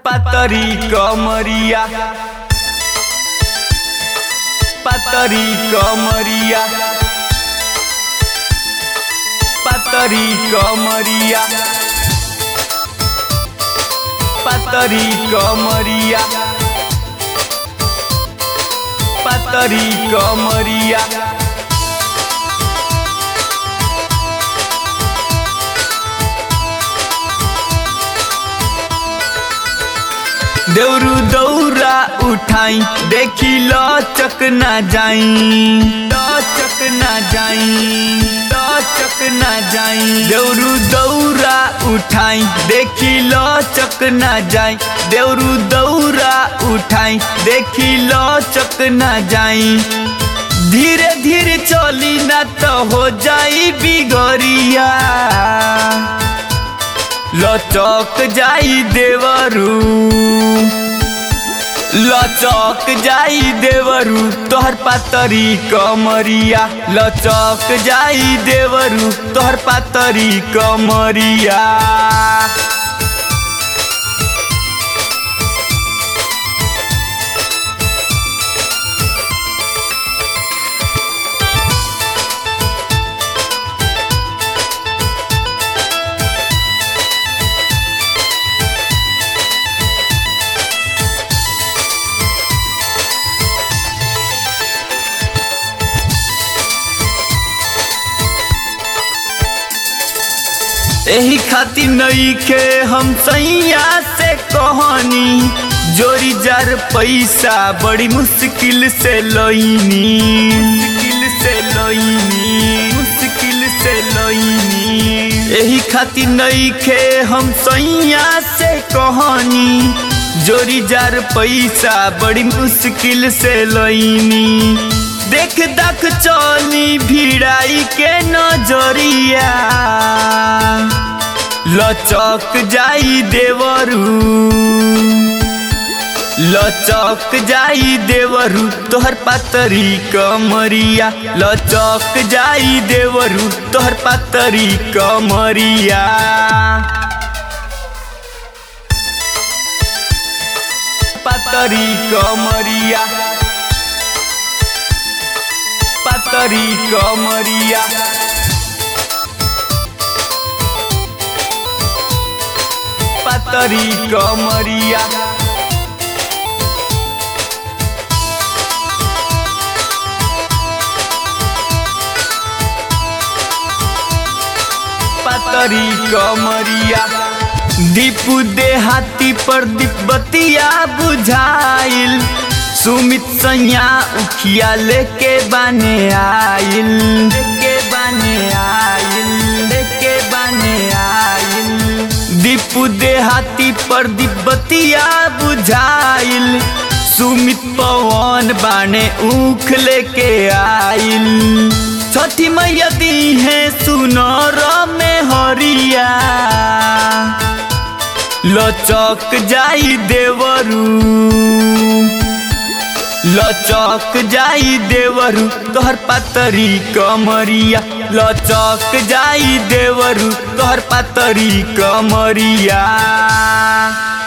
पातरी कमरिया पातरी कमरिया पातरी कमरिया पातरी कमरिया पातरी कमरिया देउरू दौरा उठाई देखी लचक ना जाई लचक ना जाई लचक ना जाई देउरू दौरा उठाई देखी लचक ना जाई देउरू दौरा उठाई देखी लचक ना जाई धीरे धीरे चली ना तो हो जाई बिगड़िया लचक जाई देवरू लचक जाई देवरू तोहर पातरी कमरिया लचक जाई देवरू तोहर पातरी कमरिया एही खातिर नईखे हम सैया से कहनी जोरी जार पैसा बड़ी मुश्किल से लईनी मुश्किल से लईनी मुश्किल से लईनी एही खातिर नईखे हम सैया से कहनी जोरी जार पैसा बड़ी मुश्किल से लईनी देख दख चली भिड़ाई के नजरिया लचक जाई देवरू लचक जाई देवरू तोहर पातरी कमरिया लचक जाई देवरू तोहर पातरी कमरिया पातरी कमरिया पातरी कमरिया पातरी कमरिया पातरी कमरिया दीपू देहाती पर दीपबतिया बुझाइल सुमित सैया उखिया लेके बाने आइल लेके बाने आइल लेके बाने आइल दीपू देहाती पर दीपबतिया बुझाइल सुमित पवन बाने ऊख लेके आइल छठी मैया दी है सुनर में हरिया लचक जाई देवरू लचक जाई देवरू तोहर पातरी कमरिया लचक जाई देवरू तोहर पातरी कमरिया